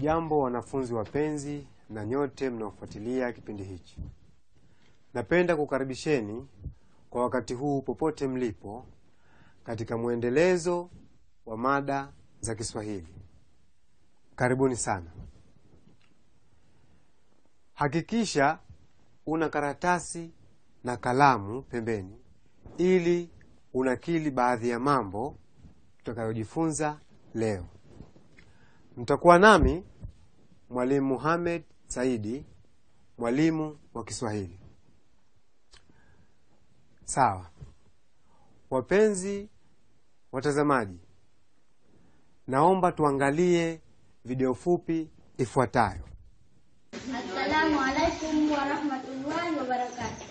Hamjambo wanafunzi wapenzi na nyote mnaofuatilia kipindi hichi. Napenda kukaribisheni kwa wakati huu popote mlipo katika mwendelezo wa mada za Kiswahili. Karibuni sana. Hakikisha una karatasi na kalamu pembeni ili unakili baadhi ya mambo tutakayojifunza leo. Mtakuwa nami Mwalimu Muhamed Saidi, mwalimu wa Kiswahili. Sawa. Wapenzi watazamaji, naomba tuangalie video fupi ifuatayo. Assalamu alaikum warahmatullahi wabarakatu.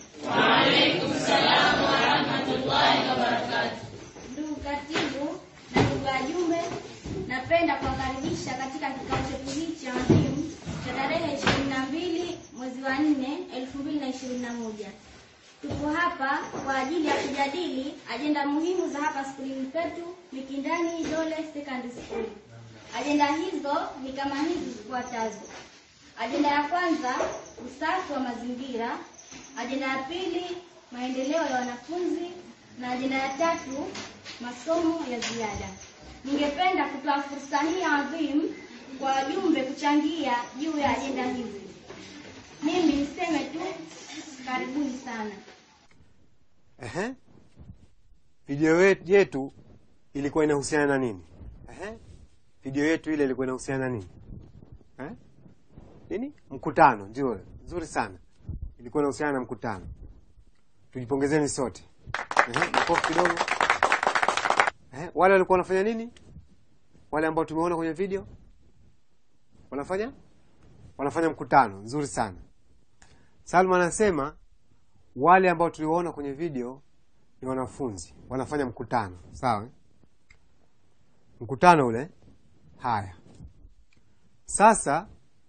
Ndugu katibu na ndugu wajumbe, napenda kuwakaribisha katika kikao chetu hichi adhimu cha tarehe ishirini na mbili mwezi wa nne elfu mbili na ishirini na moja. Tuko hapa kwa ajili ya kujadili ajenda muhimu za hapa skulini petu Mikindani Dole Secondary School. Ajenda hizo ni kama hizi zifuatazo. Ajenda ya kwanza, usafi wa mazingira. Ajenda ya pili, maendeleo ya wanafunzi, na ajenda ya tatu, masomo ya ziada. Ningependa kutoa fursa hii adhimu kwa wajumbe kuchangia juu ya ajenda hizi. Mimi niseme tu karibuni sana. Ehe. Video wet- yetu ilikuwa inahusiana na nini? Ehe. Video yetu ile ilikuwa inahusiana na nini? Eh? Nini? Mkutano, ndio. Nzuri sana. Ilikuwa inahusiana na mkutano. Tujipongezeni sote. Ehe, makofi kidogo. Ehe, wale walikuwa wanafanya nini? Wale ambao tumeona kwenye video? Wanafanya? Wanafanya mkutano. Nzuri sana. Salma anasema wale ambao tuliwaona kwenye video ni wanafunzi wanafanya mkutano sawa eh? mkutano ule haya sasa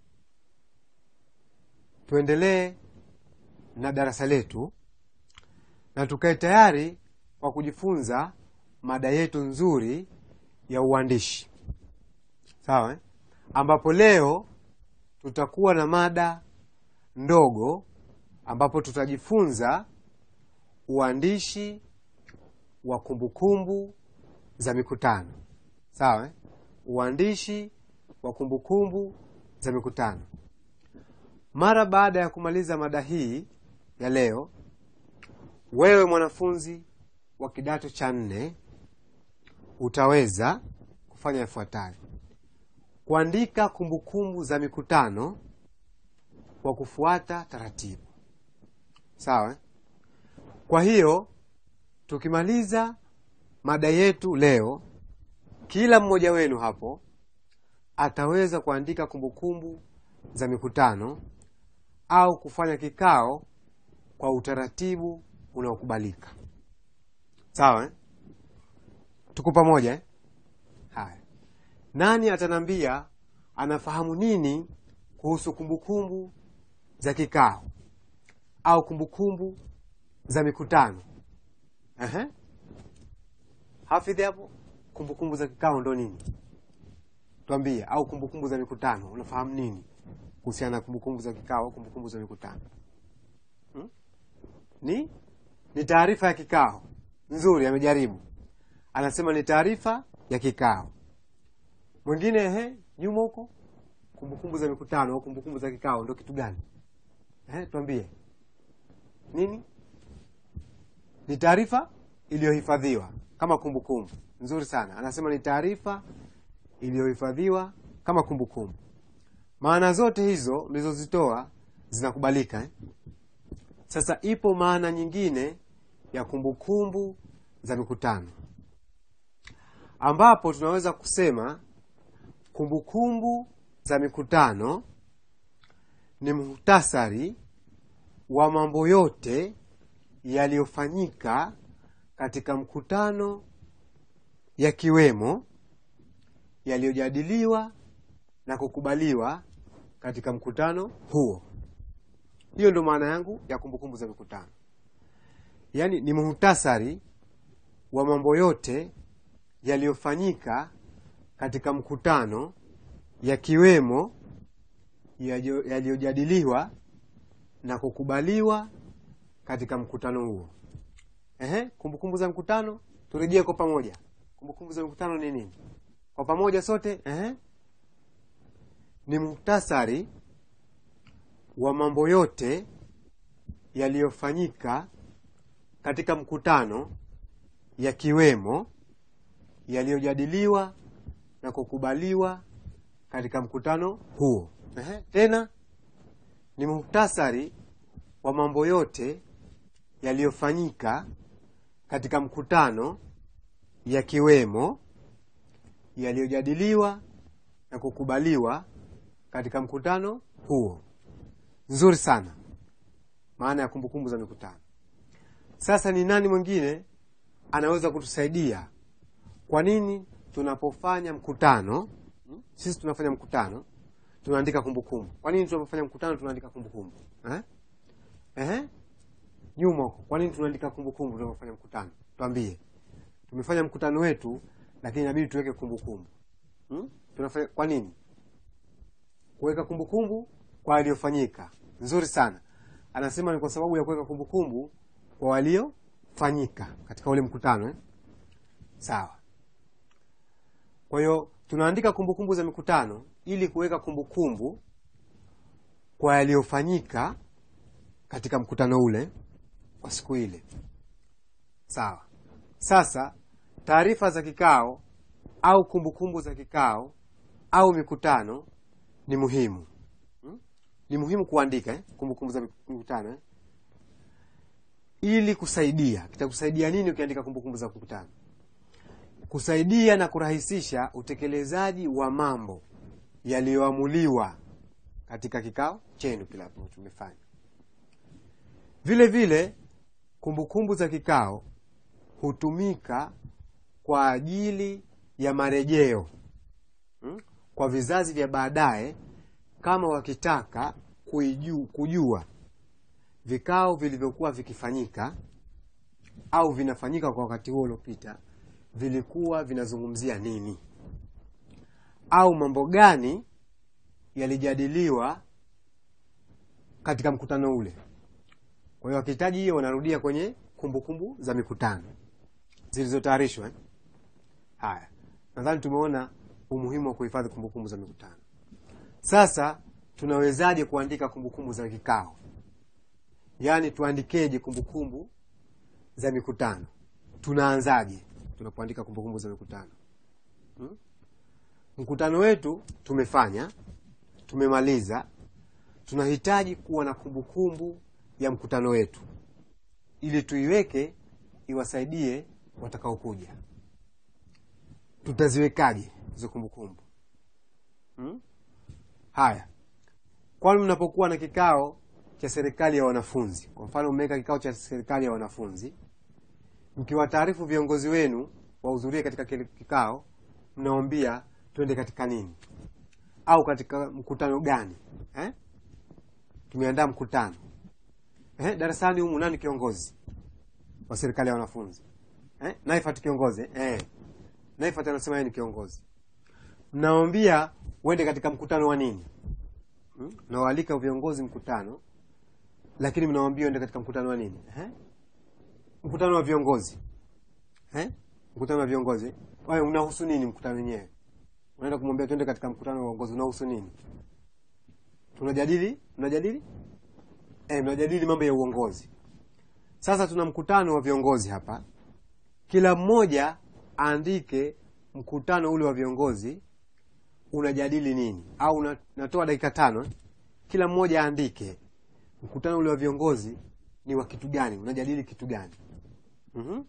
tuendelee na darasa letu na tukae tayari kwa kujifunza mada yetu nzuri ya uandishi sawa eh? ambapo leo tutakuwa na mada ndogo ambapo tutajifunza uandishi wa kumbukumbu za mikutano sawa eh? uandishi wa kumbukumbu za mikutano mara baada ya kumaliza mada hii ya leo wewe mwanafunzi wa kidato cha nne utaweza kufanya yafuatayo kuandika kumbukumbu za mikutano kwa kufuata taratibu sawa eh? kwa hiyo tukimaliza mada yetu leo kila mmoja wenu hapo ataweza kuandika kumbukumbu za mikutano au kufanya kikao kwa utaratibu unaokubalika sawa eh? tuko pamoja eh? haya nani atanambia anafahamu nini kuhusu kumbukumbu za kikao au kumbukumbu za mikutano Ehe. hafidhi hapo kumbukumbu za kikao ndo nini twambie au kumbukumbu za mikutano unafahamu nini kuhusiana na kumbukumbu za kikao au kumbukumbu za mikutano hmm? ni ni taarifa ya kikao nzuri amejaribu anasema ni taarifa ya kikao mwingine ehe nyuma huko kumbukumbu za mikutano au kumbukumbu za kikao ndo kitu gani ehe twambie nini ni taarifa iliyohifadhiwa kama kumbukumbu nzuri sana anasema ni taarifa iliyohifadhiwa kama kumbukumbu maana zote hizo nilizozitoa zinakubalika eh? sasa ipo maana nyingine ya kumbukumbu za mikutano ambapo tunaweza kusema kumbukumbu za mikutano ni muhtasari wa mambo yote yaliyofanyika katika mkutano yakiwemo yaliyojadiliwa na kukubaliwa katika mkutano huo hiyo ndio maana yangu ya kumbukumbu za mikutano yaani ni muhtasari wa mambo yote yaliyofanyika katika mkutano yakiwemo yaliyo- yaliyojadiliwa na kukubaliwa katika mkutano huo. Ehe, kumbukumbu za mkutano turejee kwa pamoja. Kumbukumbu za mkutano ni nini? Kwa pamoja sote, ehe, ni muhtasari wa mambo yote yaliyofanyika katika mkutano yakiwemo yaliyojadiliwa na kukubaliwa katika mkutano huo. Ehe, tena ni muhtasari wa mambo yote yaliyofanyika katika mkutano yakiwemo yaliyojadiliwa na kukubaliwa katika mkutano huo. Nzuri sana, maana ya kumbukumbu za mikutano. Sasa ni nani mwingine anaweza kutusaidia? Kwa nini tunapofanya mkutano, hmm, sisi tunafanya mkutano tunaandika kumbukumbu? Kwa nini tunapofanya mkutano tunaandika kumbukumbu eh? Ehe, nyuma huko, kwa nini tunaandika kumbukumbu tunapofanya mkutano? Twambie, tumefanya mkutano wetu, lakini inabidi tuweke kumbukumbu hmm? Tunafanya kwa nini? Kuweka kumbukumbu kwa waliofanyika. Nzuri sana, anasema ni kwa sababu ya kuweka kumbukumbu kwa waliofanyika katika ule mkutano eh? Sawa. Kwa hiyo tunaandika kumbukumbu za mikutano ili kuweka kumbukumbu kwa yaliyofanyika katika mkutano ule wa siku ile. Sawa. Sasa taarifa za kikao au kumbukumbu za kikao au mikutano ni muhimu hmm? Ni muhimu kuandika eh? kumbukumbu za mikutano eh? ili kusaidia. Kitakusaidia nini ukiandika kumbukumbu za mkutano? Kusaidia na kurahisisha utekelezaji wa mambo yaliyoamuliwa katika kikao chenu kila tumefanya. Vile vile kumbukumbu za kikao hutumika kwa ajili ya marejeo hmm? kwa vizazi vya baadaye, kama wakitaka kuiju, kujua vikao vilivyokuwa vikifanyika au vinafanyika kwa wakati huo uliopita vilikuwa vinazungumzia nini au mambo gani yalijadiliwa katika mkutano ule. Kwa hiyo wakihitaji hiyo, wanarudia kwenye kumbukumbu kumbu za mikutano zilizotayarishwa eh? Haya, nadhani tumeona umuhimu wa kuhifadhi kumbukumbu za mikutano. Sasa tunawezaje kuandika kumbukumbu za kikao? Yaani tuandikeje kumbukumbu za mikutano? Tunaanzaje tunapoandika kumbukumbu za mikutano hmm? Mkutano wetu tumefanya, tumemaliza, tunahitaji kuwa na kumbukumbu ya mkutano wetu ili tuiweke iwasaidie watakaokuja. Tutaziwekaje hizo kumbukumbu hmm? Haya, kwani mnapokuwa na kikao cha serikali ya wanafunzi, kwa mfano mmeweka kikao cha serikali ya wanafunzi, mkiwataarifu viongozi wenu wahudhurie katika kile kikao, mnawaambia twende katika nini au katika mkutano gani eh? Tumeandaa mkutano eh? Darasani humu nani kiongozi wa serikali ya wanafunzi eh? Naifat kiongozi eh? Naifat anasema yeye ni kiongozi. Mnawambia uende katika mkutano wa nini hmm? Nawaalika viongozi mkutano, lakini mnawambia uende katika mkutano wa nini eh? Mkutano wa viongozi eh? Mkutano wa viongozi wae, unahusu nini mkutano wenyewe? Unaenda kumwambia tuende katika mkutano wa uongozi, unahusu nini? Tunajadili, tunajadili eh, tunajadili mambo ya uongozi. Sasa tuna mkutano wa viongozi hapa, kila mmoja aandike mkutano ule wa viongozi unajadili nini, au una, natoa dakika tano, kila mmoja aandike mkutano ule wa viongozi ni wa kitu gani, unajadili kitu gani? mm-hmm.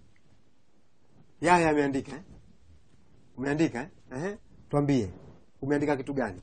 Yaya ameandika eh? Umeandika eh? Ehe. Twambie, umeandika kitu gani?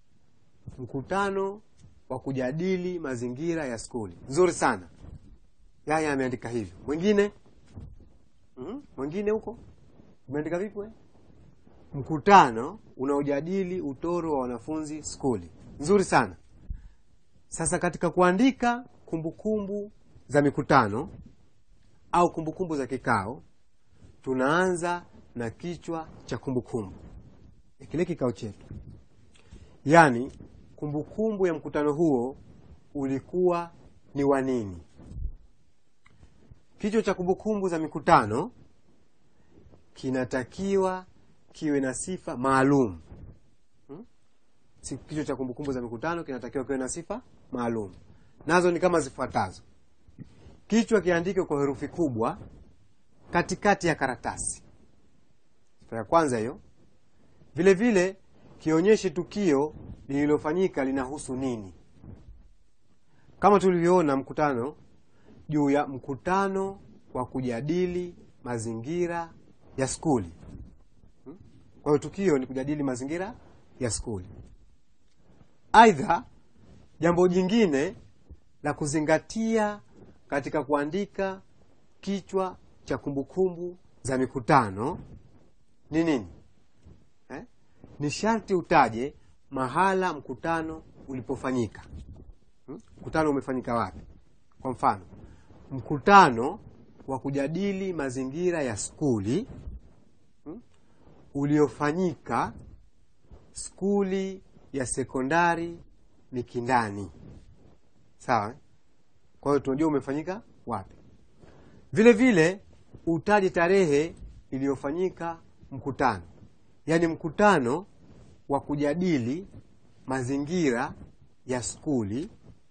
Mkutano wa kujadili mazingira ya skuli. Nzuri sana, Yaya ameandika hivyo. Mwingine mm-hmm. Mwingine huko umeandika vipi we? Mkutano unaojadili utoro wa wanafunzi skuli. Nzuri sana. Sasa katika kuandika kumbukumbu za mikutano au kumbukumbu za kikao, tunaanza na kichwa cha kumbukumbu ya kile kikao chetu. yaani kumbukumbu ya mkutano huo ulikuwa ni wa nini kichwa cha kumbukumbu za mikutano kinatakiwa kiwe na sifa maalum hmm? Si- kichwa cha kumbukumbu za mikutano kinatakiwa kiwe na sifa maalum nazo ni kama zifuatazo kichwa kiandike kwa herufi kubwa katikati ya karatasi sifa ya kwanza hiyo vile vile kionyeshe tukio lililofanyika linahusu nini kama tulivyoona mkutano juu ya mkutano wa kujadili mazingira ya skuli Hmm? kwa hiyo tukio ni kujadili mazingira ya skuli aidha jambo jingine la kuzingatia katika kuandika kichwa cha kumbukumbu za mikutano ni nini eh? ni sharti utaje mahala mkutano ulipofanyika Hmm? mkutano umefanyika wapi kwa mfano mkutano wa kujadili mazingira ya skuli hmm? uliofanyika skuli ya sekondari mikindani sawa eh? kwa hiyo tunajua umefanyika wapi vile vile utaje tarehe iliyofanyika mkutano yaani mkutano wa kujadili mazingira ya skuli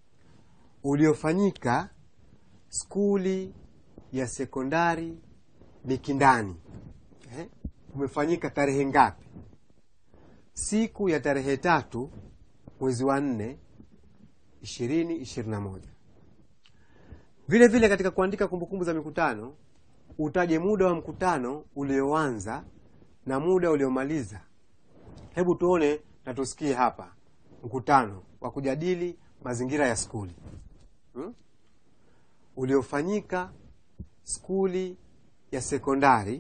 uliofanyika skuli ya sekondari mikindani eh? umefanyika tarehe ngapi siku ya tarehe tatu mwezi wa nne ishirini ishirini na moja vile vile katika kuandika kumbukumbu za mikutano utaje muda wa mkutano ulioanza na muda uliomaliza hebu tuone na tusikie hapa mkutano wa kujadili mazingira ya skuli hmm? uliofanyika skuli ya sekondari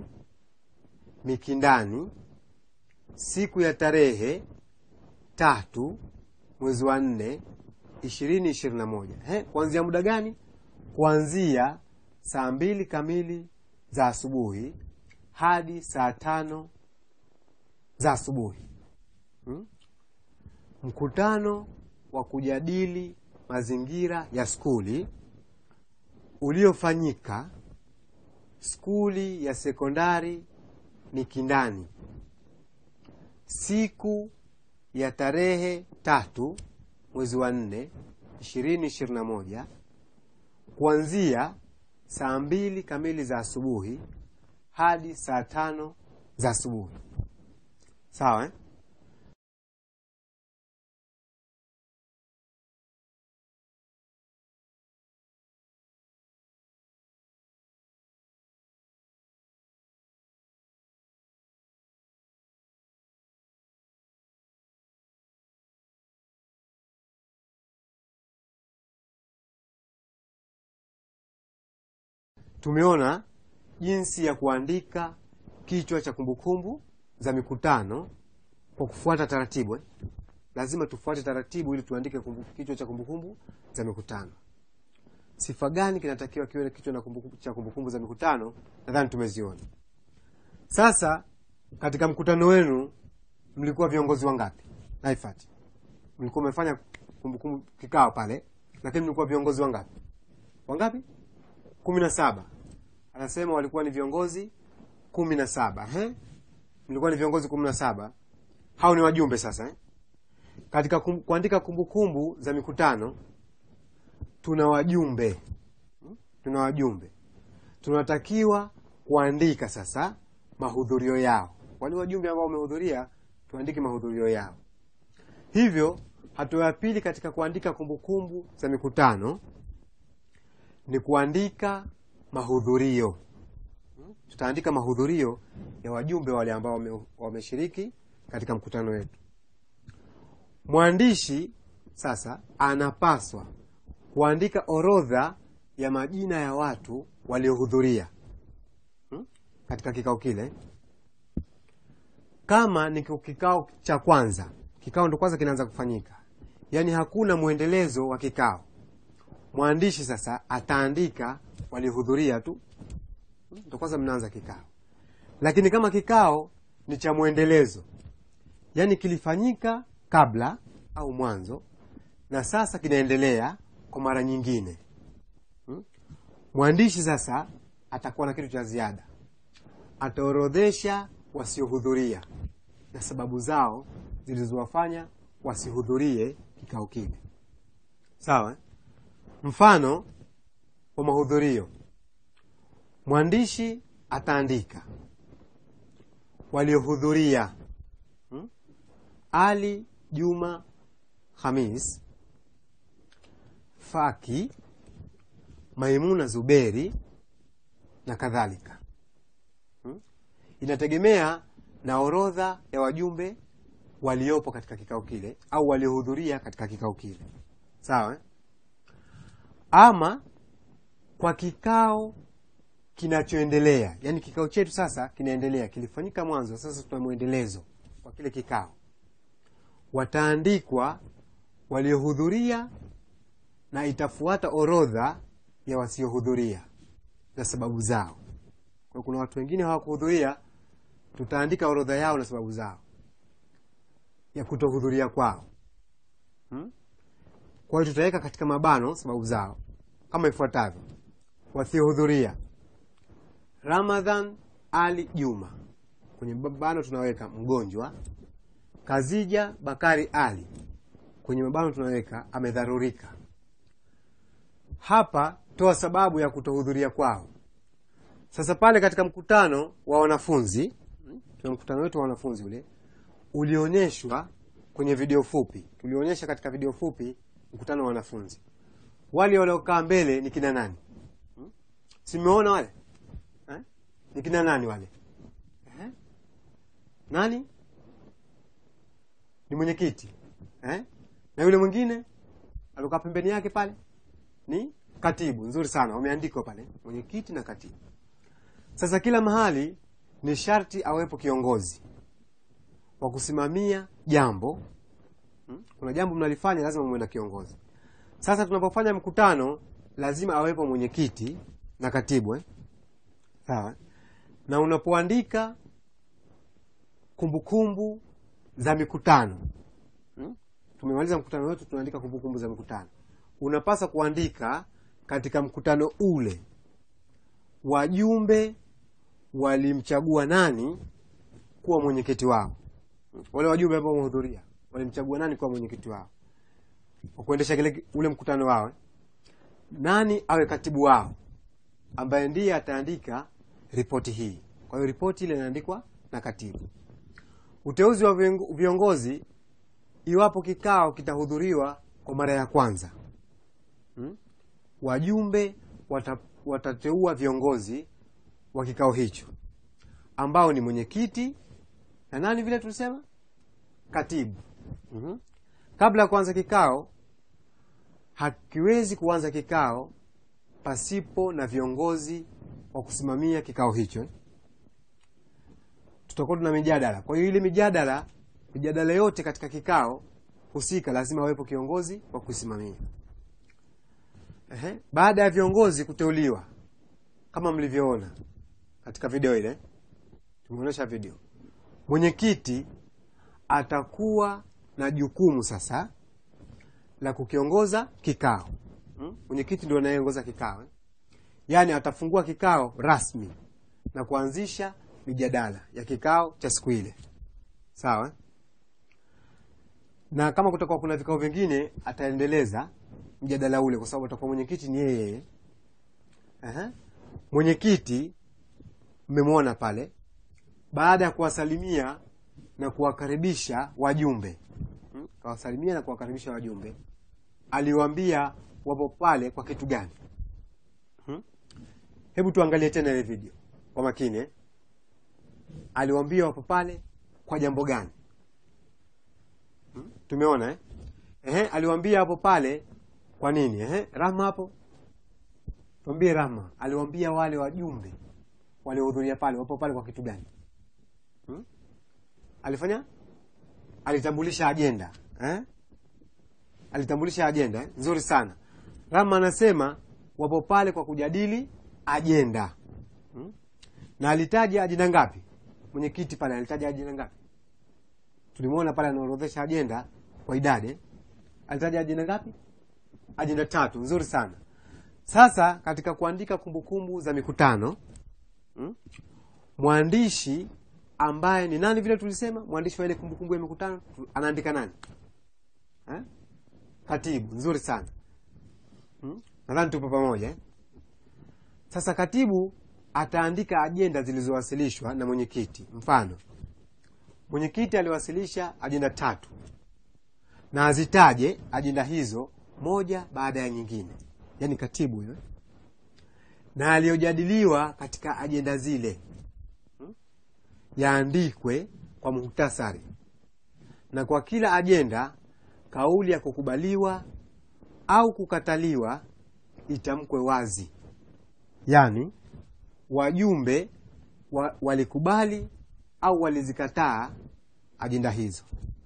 mikindani siku ya tarehe tatu mwezi wa nne ishirini ishirini na moja He, kuanzia muda gani kuanzia saa mbili kamili za asubuhi hadi saa tano za asubuhi hmm? mkutano wa kujadili mazingira ya skuli uliofanyika skuli ya sekondari mikindani siku ya tarehe tatu mwezi wa nne ishirini ishirini na moja kuanzia saa mbili kamili za asubuhi hadi saa tano za asubuhi sawa eh? tumeona jinsi ya kuandika kichwa cha kumbukumbu za mikutano kwa kufuata taratibu eh? lazima tufuate taratibu ili tuandike kumbu, kichwa cha kumbukumbu za mikutano sifa gani kinatakiwa kiwe kichwa na kumbukumbu, cha kumbukumbu za mikutano nadhani tumeziona sasa katika mkutano wenu mlikuwa viongozi wangapi naifati mlikuwa umefanya kumbukumbu kikao pale lakini mlikuwa viongozi wangapi wangapi kumi na saba anasema walikuwa ni viongozi kumi na saba eh? mlikuwa ni viongozi kumi na saba hao ni wajumbe sasa eh? katika kum, kuandika kumbukumbu za mikutano tuna wajumbe hmm? tuna wajumbe tunatakiwa kuandika sasa mahudhurio yao wale wajumbe ambao wamehudhuria tuandike mahudhurio yao hivyo hatua ya pili katika kuandika kumbukumbu za mikutano ni kuandika mahudhurio Hmm? tutaandika mahudhurio ya wajumbe wale ambao wame- wameshiriki katika mkutano wetu mwandishi sasa anapaswa kuandika orodha ya majina ya watu waliohudhuria hmm? katika kikao kile kama ni kikao cha kwanza kikao ndo kwanza kinaanza kufanyika yaani hakuna mwendelezo wa kikao mwandishi sasa ataandika waliohudhuria tu ndo kwanza mnaanza kikao lakini kama kikao ni cha mwendelezo yaani kilifanyika kabla au mwanzo na sasa kinaendelea kwa mara nyingine hmm? mwandishi sasa atakuwa na kitu cha ziada ataorodhesha wasiohudhuria na sababu zao zilizowafanya wasihudhurie kikao kile sawa eh? mfano wa mahudhurio mwandishi ataandika waliohudhuria hmm? ali juma hamis faki maimuna zuberi na kadhalika hmm? inategemea na orodha ya wajumbe waliopo katika kikao kile au waliohudhuria katika kikao kile sawa eh? ama kwa kikao kinachoendelea yaani kikao chetu sasa kinaendelea kilifanyika mwanzo sasa tuna mwendelezo kwa kile kikao wataandikwa waliohudhuria na itafuata orodha ya wasiohudhuria na sababu zao kwa kuna watu wengine hawakuhudhuria tutaandika orodha yao na sababu zao ya kutohudhuria kwao hmm? kwa hiyo tutaweka katika mabano sababu zao kama ifuatavyo wasiohudhuria ramadhan ali juma kwenye mabano tunaweka mgonjwa kazija bakari ali kwenye mabano tunaweka amedharurika hapa toa sababu ya kutohudhuria kwao sasa pale katika mkutano wa wanafunzi tuna mkutano wetu wa wanafunzi ule ulionyeshwa kwenye video fupi tulionyesha katika video fupi mkutano wa wanafunzi wale waliokaa mbele ni kina nani hmm? simeona wale eh? ni kina nani wale eh? nani ni mwenyekiti eh? na yule mwingine aliokaa pembeni yake pale ni katibu nzuri sana wameandikwa pale mwenyekiti na katibu sasa kila mahali ni sharti awepo kiongozi wa kusimamia jambo hmm? kuna jambo mnalifanya lazima muwe na kiongozi sasa tunapofanya mkutano lazima awepo mwenyekiti na katibu eh? sawa na unapoandika kumbukumbu za mikutano hmm? tumemaliza mkutano wetu tunaandika kumbukumbu za mikutano unapasa kuandika katika mkutano ule wajumbe walimchagua nani kuwa mwenyekiti wao wale wajumbe ambao wamehudhuria walimchagua nani kuwa mwenyekiti wao wa kuendesha kile ule mkutano wao nani awe katibu wao ambaye ndiye ataandika ripoti hii kwa hiyo ripoti ile inaandikwa na katibu uteuzi wa viongo- viongozi iwapo kikao kitahudhuriwa kwa mara ya kwanza hmm? wajumbe wata, watateua viongozi wa kikao hicho ambao ni mwenyekiti na nani vile tulisema katibu mm-hmm. kabla ya kuanza kikao hakiwezi kuanza kikao pasipo na viongozi wa kusimamia kikao hicho tutakuwa tuna mijadala kwa hiyo ile mijadala mijadala yote katika kikao husika lazima awepo kiongozi wa kusimamia Ehe. baada ya viongozi kuteuliwa kama mlivyoona katika video ile tumeonyesha video mwenyekiti atakuwa na jukumu sasa la kukiongoza kikao hmm? mwenyekiti ndio anayeongoza kikao eh? yaani atafungua kikao rasmi na kuanzisha mijadala ya kikao cha siku ile sawa eh? na kama kutakuwa kuna vikao vingine ataendeleza mjadala ule kwa sababu atakuwa mwenyekiti ni yeye Aha. mwenyekiti mmemwona pale baada ya kuwasalimia na kuwakaribisha wajumbe hmm? kawasalimia na kuwakaribisha wajumbe aliwaambia wapo pale kwa kitu gani hmm? hebu tuangalie tena ile video kwa makini eh? aliwaambia wapo pale kwa jambo gani hmm? tumeona eh? Ehe, aliwaambia hapo pale kwa nini Ehe, rahma hapo tuambie rahma aliwaambia wale wajumbe waliohudhuria pale wapo pale kwa kitu gani hmm? alifanya alitambulisha ajenda eh? alitambulisha ajenda eh? nzuri sana rama anasema wapo pale kwa kujadili ajenda hmm? na alitaja ajenda ngapi mwenyekiti pale alitaja ajenda ngapi tulimwona pale anaorodhesha ajenda kwa idadi eh? alitaja ajenda ngapi ajenda tatu nzuri sana sasa katika kuandika kumbukumbu za mikutano hmm? mwandishi ambaye ni nani vile tulisema mwandishi wa ile kumbukumbu ya mikutano tu- anaandika nani eh? katibu nzuri sana hmm? nadhani tupo pamoja eh? sasa katibu ataandika ajenda zilizowasilishwa na mwenyekiti mfano mwenyekiti aliwasilisha ajenda tatu na azitaje ajenda hizo moja baada ya nyingine yaani katibu huyo na aliyojadiliwa katika ajenda zile hmm? yaandikwe kwa muhtasari na kwa kila ajenda kauli ya kukubaliwa au kukataliwa itamkwe wazi yaani wajumbe wa, walikubali au walizikataa ajenda hizo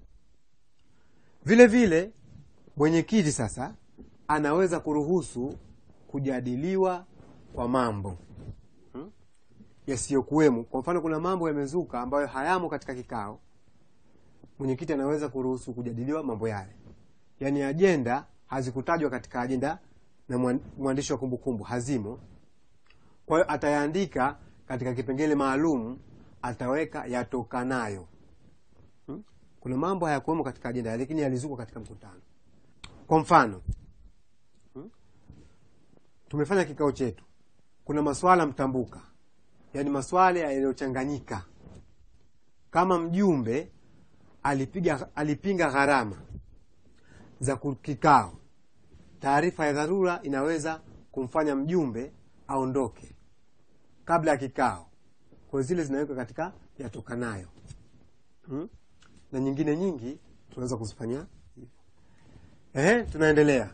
vile vile mwenyekiti sasa anaweza kuruhusu kujadiliwa kwa mambo hmm? yasiyokuwemo kwa mfano kuna mambo yamezuka ambayo hayamo katika kikao mwenyekiti anaweza kuruhusu kujadiliwa mambo yale yaani ajenda hazikutajwa katika ajenda na mwan- mwandishi wa kumbukumbu hazimo kwa hiyo atayaandika katika kipengele maalum ataweka yatokanayo hmm? kuna mambo hayakuwemo katika ajenda lakini yalizuka katika mkutano kwa mfano hmm? tumefanya kikao chetu kuna maswala mtambuka yaani maswala yaliyochanganyika kama mjumbe alipiga alipinga gharama za ku- kikao taarifa ya dharura inaweza kumfanya mjumbe aondoke kabla ya kikao kwa zile zinawekwa katika yatokanayo hmm? na nyingine nyingi tunaweza kuzifanyia hivyo. Ehe, tunaendelea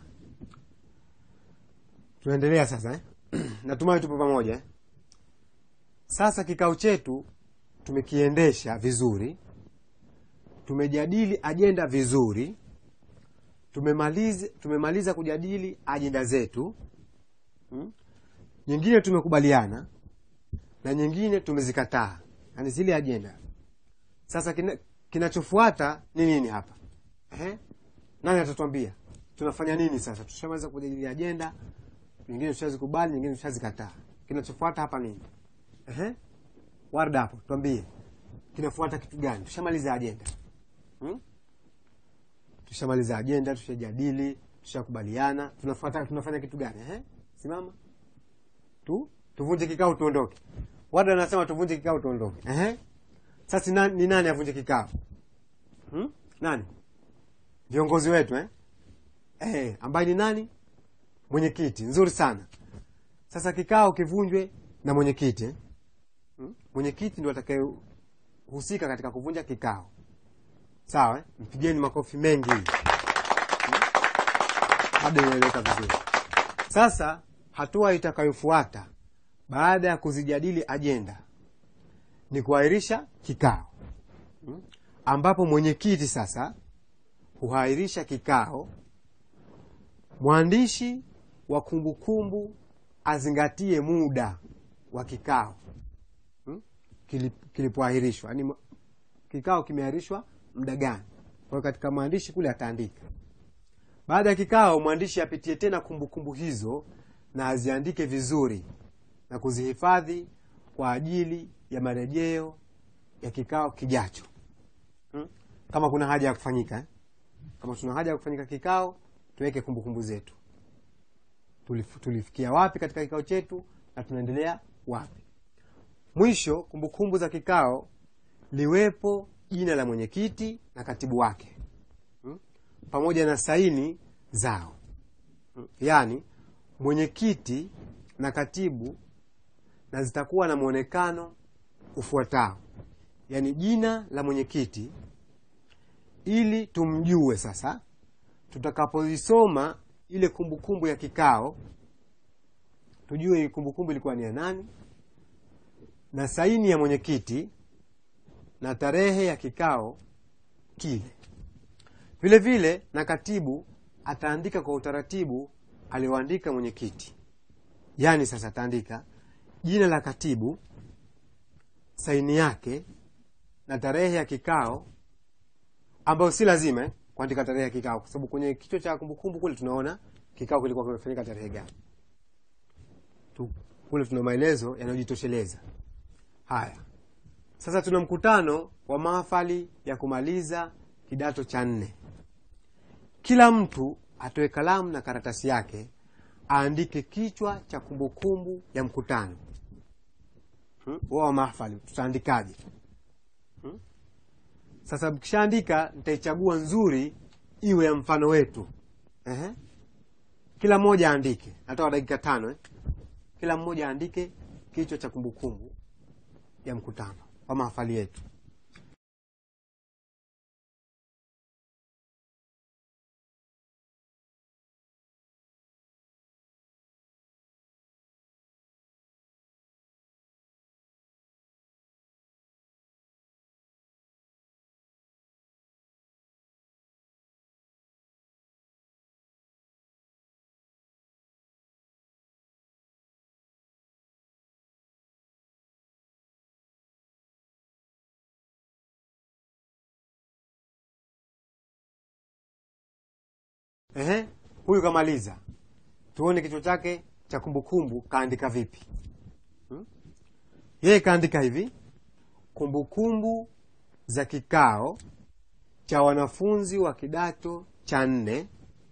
tunaendelea sasa eh? natumai tupo pamoja eh? sasa kikao chetu tumekiendesha vizuri tumejadili ajenda vizuri tumemaliza, tumemaliza kujadili ajenda zetu hmm? nyingine tumekubaliana na nyingine tumezikataa yani zile ajenda sasa kina, kinachofuata ni nini hapa Ehe? nani atatwambia tunafanya nini sasa tushamaliza kujadili ajenda nyingine tushazikubali nyingine tushazikataa kinachofuata hapa nini Ehe? warda hapo twambie kinafuata kitu gani tushamaliza ajenda hmm? tushamaliza ajenda tushajadili tushakubaliana tunafuata tunafanya kitu gani Ehe? simama tu tuvunje kikao tuondoke wada anasema tuvunje kikao tuondoke Ehe? sasa ni nani, ni nani avunje kikao hmm? nani viongozi wetu eh? Eh, ambaye ni nani mwenyekiti nzuri sana sasa kikao kivunjwe na mwenyekiti eh? hmm? mwenyekiti ndio atakayehusika katika kuvunja kikao sawa eh? mpigeni makofi mengi hmm? bado inaeleweka vizuri sasa hatua itakayofuata baada ya kuzijadili ajenda ni kuahirisha kikao hmm? ambapo mwenyekiti sasa huahirisha kikao mwandishi wa kumbukumbu azingatie muda wa kikao hmm? Kilip- kilipoahirishwa yani kikao kimeahirishwa muda gani kwa hiyo katika mwandishi kule ataandika baada ya kikao mwandishi apitie tena kumbukumbu hizo na aziandike vizuri na kuzihifadhi kwa ajili ya marejeo ya kikao kijacho hmm? kama kuna haja ya kufanyika eh? kama tuna haja ya kufanyika kikao tuweke kumbukumbu zetu Tulif, tulifikia wapi katika kikao chetu na tunaendelea wapi mwisho kumbukumbu za kikao liwepo jina la mwenyekiti na katibu wake hmm? pamoja na saini zao hmm? yaani mwenyekiti na katibu na zitakuwa na mwonekano ufuatao yaani jina la mwenyekiti ili tumjue sasa tutakapoisoma ile kumbukumbu ya kikao tujue hii kumbukumbu ilikuwa ni ya nani na saini ya mwenyekiti na tarehe ya kikao kile vile vile na katibu ataandika kwa utaratibu alioandika mwenyekiti yaani sasa ataandika jina la katibu saini yake na tarehe ya kikao ambayo si lazima eh? kuandika tarehe ya kikao, kwa sababu kwenye kichwa cha kumbukumbu kule tunaona kikao kilikuwa kimefanyika tarehe gani. Tu, kule tuna maelezo yanayojitosheleza. Haya, sasa tuna mkutano wa mahafali ya kumaliza kidato cha nne. Kila mtu atoe kalamu na karatasi yake aandike kichwa cha kumbukumbu ya mkutano hmm? wa mahafali tutaandikaje? hmm? Sasa mkishaandika, nitaichagua nzuri iwe ya mfano wetu. Ehe. Kila mmoja aandike, natoa dakika tano eh? Kila mmoja aandike kichwa cha kumbukumbu ya mkutano wa mahafali yetu. Ehe, huyu kamaliza, tuone kichwa chake cha kumbukumbu kaandika vipi. hmm? Yeye kaandika hivi: kumbukumbu za kikao cha wanafunzi wa kidato cha nne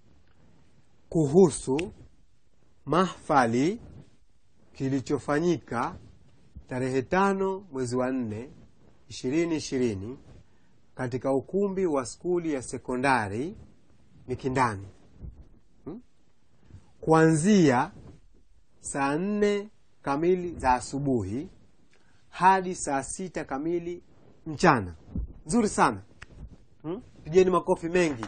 kuhusu mahfali kilichofanyika tarehe tano mwezi wa nne ishirini ishirini katika ukumbi wa skuli ya sekondari Mikindani hmm? kuanzia saa nne kamili za asubuhi hadi saa sita kamili mchana. Nzuri sana hmm? Pigeni makofi mengi.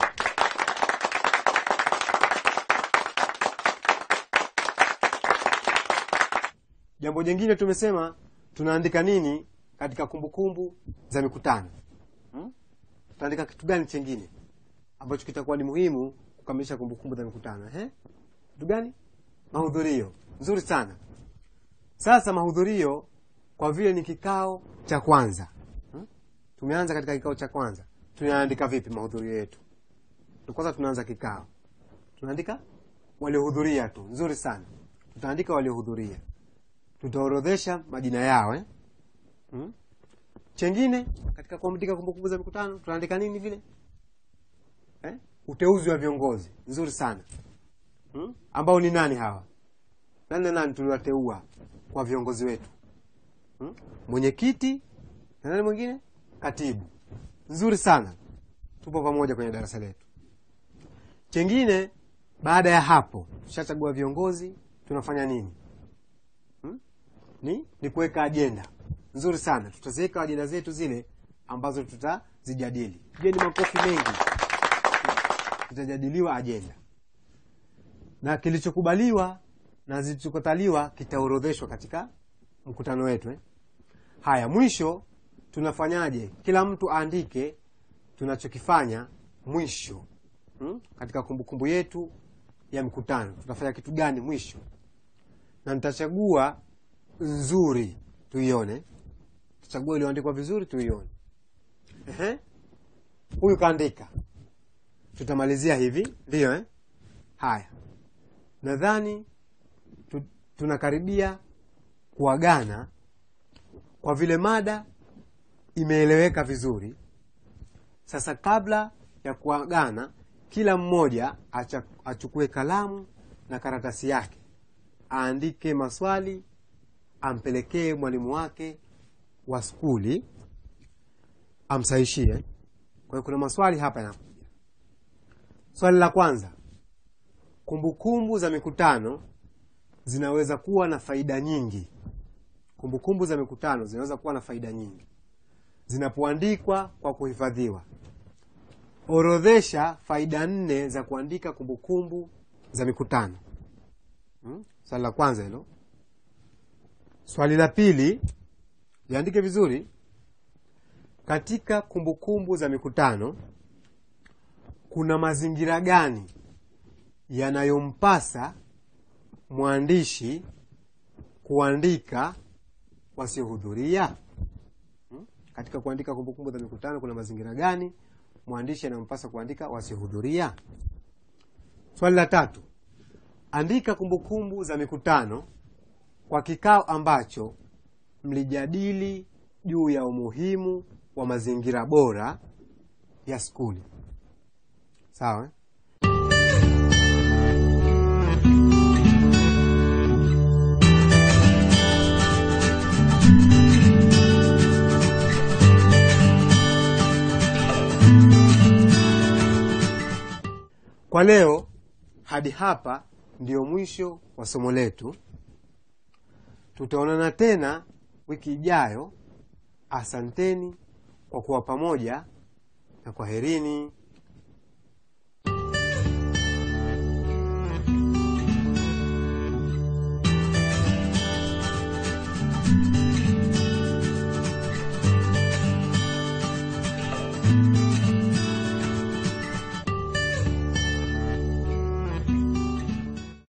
Jambo jingine tumesema tunaandika nini katika kumbukumbu za mikutano hmm? Tutaandika kitu gani chengine ambacho kitakuwa ni muhimu kukamilisha kumbukumbu za mikutano eh? Kitu gani? Mahudhurio. Nzuri sana. Sasa mahudhurio, kwa vile ni kikao cha kwanza hmm? Tumeanza katika kikao cha kwanza, tunaandika vipi mahudhurio yetu? Kwanza tunaanza kikao, tunaandika waliohudhuria tu. Nzuri sana, tutaandika waliohudhuria, tutaorodhesha majina yao eh? hmm? Chengine katika kuandika kumbukumbu za mikutano tunaandika nini vile Eh? Uteuzi wa viongozi nzuri sana hmm? Ambao ni nani hawa? Nani na nani tuliwateua kwa viongozi wetu hmm? Mwenyekiti na nani mwingine? Katibu. Nzuri sana, tupo pamoja kwenye darasa letu. Chengine, baada ya hapo tushachagua viongozi, tunafanya nini hmm? Ni, ni kuweka ajenda. Nzuri sana, tutaziweka ajenda zetu zile ambazo tutazijadili. Pigeni makofi mengi Itajadiliwa ajenda na kilichokubaliwa na zilichokataliwa kitaorodheshwa katika mkutano wetu eh? Haya, mwisho tunafanyaje? Kila mtu aandike tunachokifanya mwisho hmm? Katika kumbukumbu yetu ya mkutano tutafanya kitu gani mwisho, na nitachagua nzuri tuione, tutachagua iliyoandikwa vizuri tuione. Ehe, huyu kaandika tutamalizia hivi ndiyo eh? Haya, nadhani tu, tunakaribia kuagana kwa vile mada imeeleweka vizuri. Sasa kabla ya kuagana, kila mmoja acha, achukue kalamu na karatasi yake aandike maswali ampelekee mwalimu wake wa skuli amsahishie. Kwa hiyo kuna maswali hapa yana Swali la kwanza, kumbukumbu za mikutano zinaweza kuwa na faida nyingi. Kumbukumbu za mikutano zinaweza kuwa na faida nyingi zinapoandikwa kwa kuhifadhiwa. Orodhesha faida nne za kuandika kumbukumbu za mikutano. Hmm? Swali la kwanza hilo. Swali la pili, liandike vizuri. Katika kumbukumbu za mikutano kuna mazingira gani yanayompasa mwandishi kuandika wasiohudhuria? Hmm? Katika kuandika kumbukumbu za mikutano kuna mazingira gani mwandishi anampasa kuandika wasihudhuria? Swali la tatu, andika kumbukumbu za mikutano kwa kikao ambacho mlijadili juu ya umuhimu wa mazingira bora ya skuli. Sawa eh? Kwa leo hadi hapa ndio mwisho wa somo letu. Tutaonana tena wiki ijayo. Asanteni kwa kuwa pamoja na kwaherini.